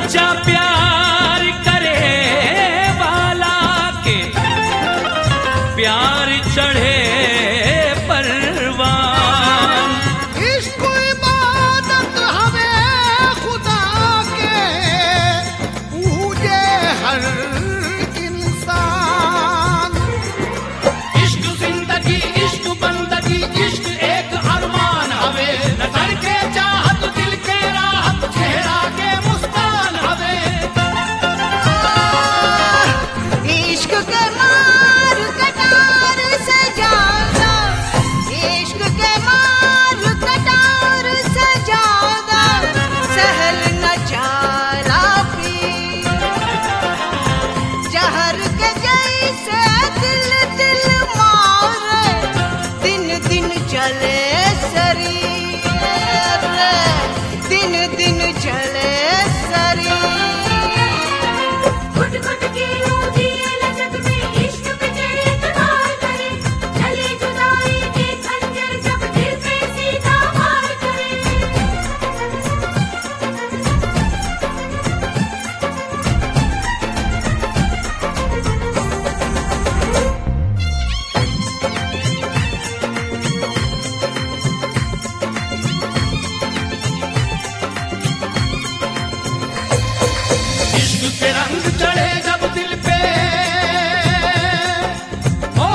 सच्चा प्यार करे वाला के प्यार चढ़े परवान इश्क इबादत हवे खुदा के पूजे हर इंसान इश्क जिंदगी इश्क बंदगी इश्क एक अरमान हवे नजर के चाहत दिल के राहत चेहरा के मुस्कान हवे इश्क के मार कटार से ज्यादा इश्क के मार कटार से ज्यादा सहल न चारा पी जहर के जैसे दिल दिल मारे दिन दिन चले शरीर दिन दिन चले शरीर घुट घुट के रोजी लचक में इश्क पे एतबार करे चले जुदाई के खंजर जब दिल पे सीधा वार करे इश्क के रंग चढ़े जब दिल पे ओ,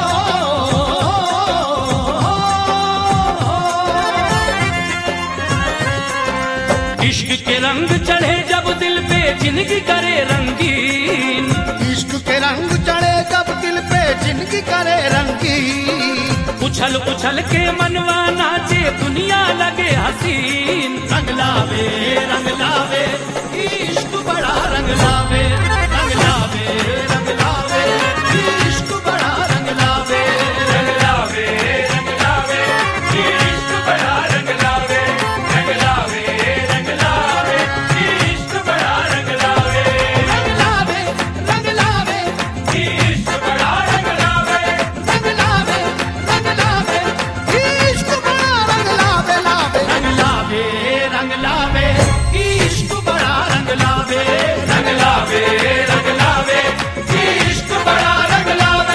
इश्क के रंग चढ़े जब दिल पे जिंदगी करे रंगीन इश्क के रंग चढ़े जब दिल पे जिंदगी करे रंगी उछल उछल के मनवा नाचे दुनिया लगे हसीन रंग लावे रंग लावे इश्क बड़ा रंग लावे रंग लावे रंग लावे इश्क बड़ा रंग लावे रंग लावे रंग लावे इश्क बड़ा रंग लावे रंग लावे रंग लावे इश्क बड़ा रंग लावे रंग लावे रंग लावे इश्क बड़ा रंग लावे रंग लावे रंग लावे इश्क बड़ा रंग लावे लावे रंग लावे रंग लावे इश्क बड़ा रंग लावे रंग लावे रंग लावे इश्क बड़ा रंग लावे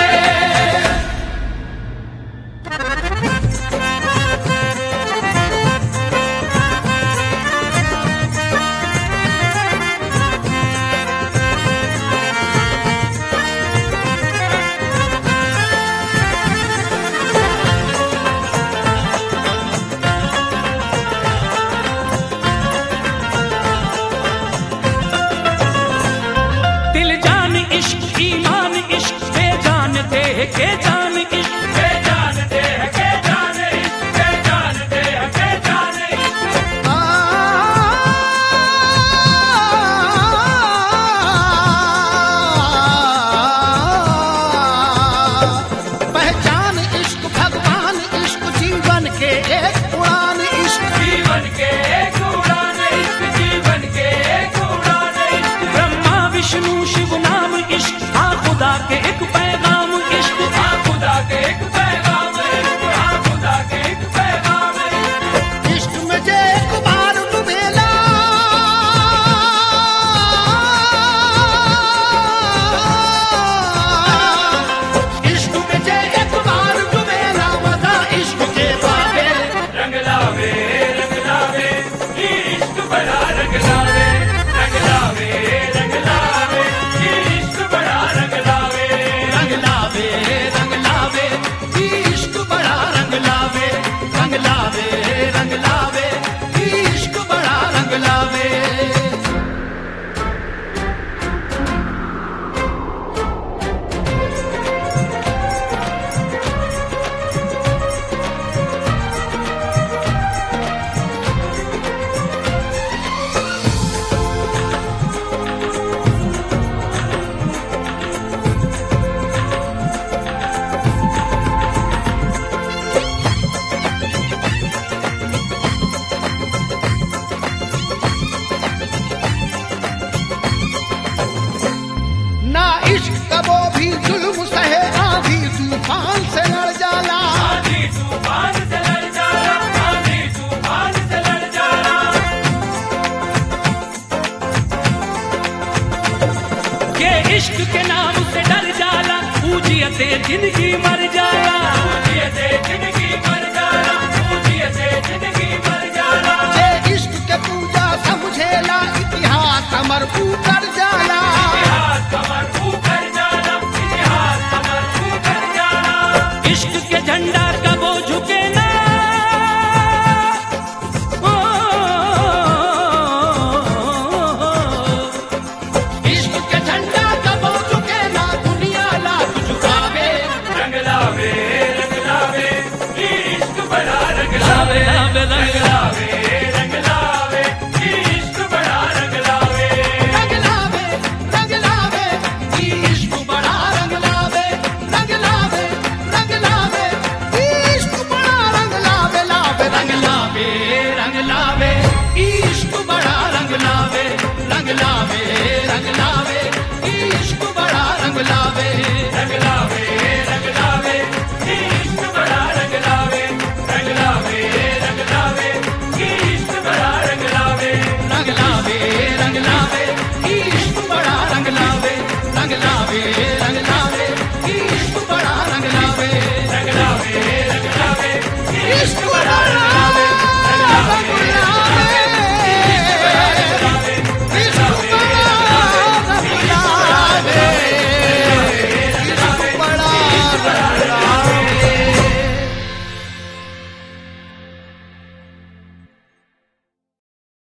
दिल जान इश्क ईमान इश्क के जानते हैं के जान इश्क के जानते हैं के जान इश्क के जानते हैं के जान इश्क पहचान इश्क भगवान इश्क जीवन के एक उड़ान इश्क जीवन के एक उड़ान इश्क जीवन के एक उड़ान इश्क ब्रह्मा विष्णु शिव नाम इश्क हाँ खुदा के एक पैगाम इश्क हाँ खुदा के एक पैगाम इश्क हाँ खुदा के एक पैगाम इश्क इश्क में जे एक बार डुबेला इश्क में जे एक बार डुबेला मजा इश्क के बाबे रंग लावे रंग लावे इश्क बड़ा रंग लावे रंग लावे रंग लावे इश्क बड़ा रंग लावे रंग लावे रंग लावे इश्क बड़ा रंग लावे रंग लावे रंग लावे इश्क बड़ा रंग लावे ना इश्क कबो भी जुल्म सहे आधी तूफान से लड़ जाला आंधी तूफान से लड़ जाला आंधी तूफान से लड़ जाला इश्क के नाम से डर जाला पूजियते जिंदगी मर जाला पूजियते जिंदगी मर जाला पूजियते जिंदगी मर जाला जे इश्क के पूजा समझेला इतिहास हमर ऊपर जाला इतिहास कमर ऊपर जाला इतिहास कमर ऊपर जाला इश्क के झंडा कबो झुके ना इश्क के झंडा कबो झुके ना दुनिया लाख झुकावे रंग लावे रंग लावे इश्क बड़ा रंग लावे रंग लावे रंग लावे इश्क बड़ा रंग लावे रंग लावे रंग लावे ई इश्क बड़ा रंग लावे रंग लावे रंग लावे ई इश्क बड़ा रंग लावे लावे रंग लावे रंग लावे ई इश्क बड़ा रंग लावे रंग लावे